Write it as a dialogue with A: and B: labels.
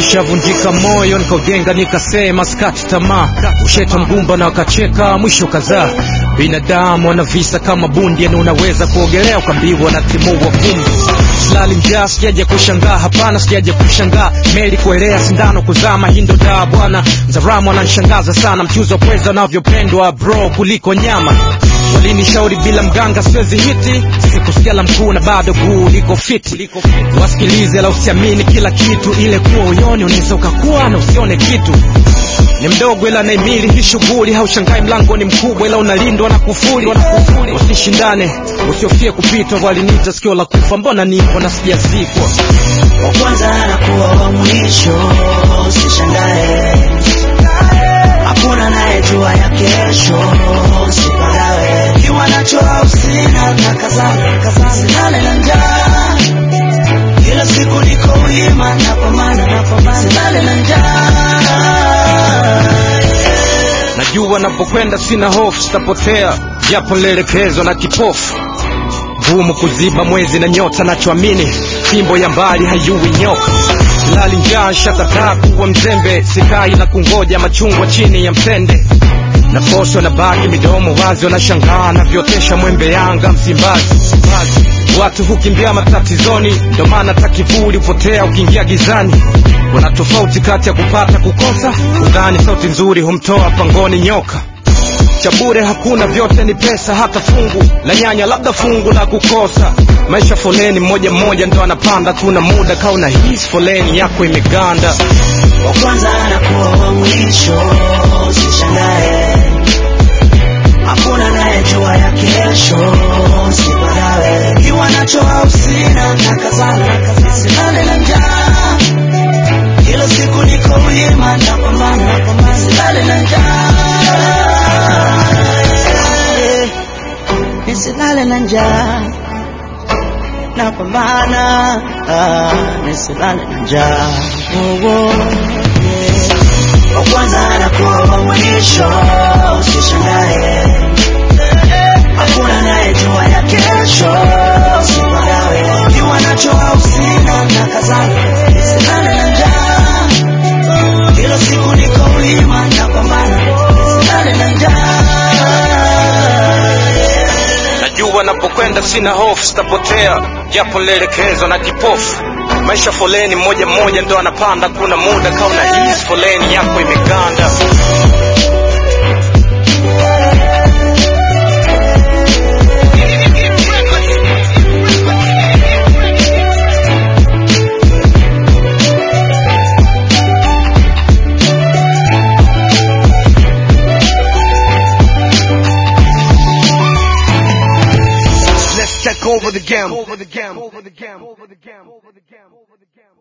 A: nilishavunjika moyo nikaujenga nikasema skati tamaa usheta mgumba na wakacheka mwisho kadhaa binadamu ana visa kama bundi yani unaweza kuogelea ukambiwa na timua vumbi silali njaa sijaja kushangaa hapana sijaja kushangaa meli kuelea sindano kuzama hindo daa bwana mzaramu ananishangaza sana mchuzi wa pweza unavyopendwa bro kuliko nyama walinishauri bila mganga siwezi hiti sikusikia la mkuu na bado guu liko fiti wasikilize la usiamini kila kitu ile kuwa uyoni unaweza ukakuwa na usione kitu ni mdogo ila naimili hii shughuli haushangai mlango ni mkubwa ila unalindwa na kufuli usishindane usiofie kupitwa walinita sikio la kufa mbona nipo na sijazikwa
B: wa kwanza anakuwa wa mwisho, usishangae. Hakuna anayejua ya kesho, usipagawe. Kiwa nacho au sina, na kazana kazana, silale na njaa. Kila siku niko wima, napambana napambana, silale na njaa.
A: najua napokwenda sina hofu sitapotea japo nilielekezwa na kipofu vumu kuziba mwezi na nyota nachoamini fimbo ya mbali hayui nyoka silali njaa shakataa kuwa mzembe sikai na kungoja machungwa chini ya mtende na posho na baki midomo wazi wanashangaa navyotesha mwembe yanga msimbazi Msimbazi. watu hukimbia matatizoni ndo maana takivuli hupotea ukiingia gizani kuna tofauti kati ya kupata kukosa udhani sauti nzuri humtoa pangoni nyoka cha bure hakuna vyote ni pesa hata fungu la nyanya labda fungu la kukosa maisha foleni mmoja mmoja ndo anapanda kuna muda kauna hisi foleni yako imeganda
B: wa kwanza anakuwa wa mwisho, usishangae. Hakuna anayejua ya kesho, usipagawe. Kiwa nacho au sina, na kazana silale na njaa. Kila siku niko wima, napambana napambana, silale na njaa. Nisilale na njaa napambana ah, nisilale na njaa Oh, oh, yeah. wa kwanza anakuwa wa mwisho usishangae hakuna anayejua ya kesho usipagawe kiwa nacho au sina na kazana nisilale na njaa kila siku niko wima napambana nisilale na njaa
A: najua napokwenda sina hofu sitapotea japo nilielekezwa na kipofu maisha foleni mmoja mmoja ndo anapanda kuna muda kauna hisi foleni yako imeganda
C: Let's take over the game. Over the game. Over the game. Over the game. Over the game. Over the game.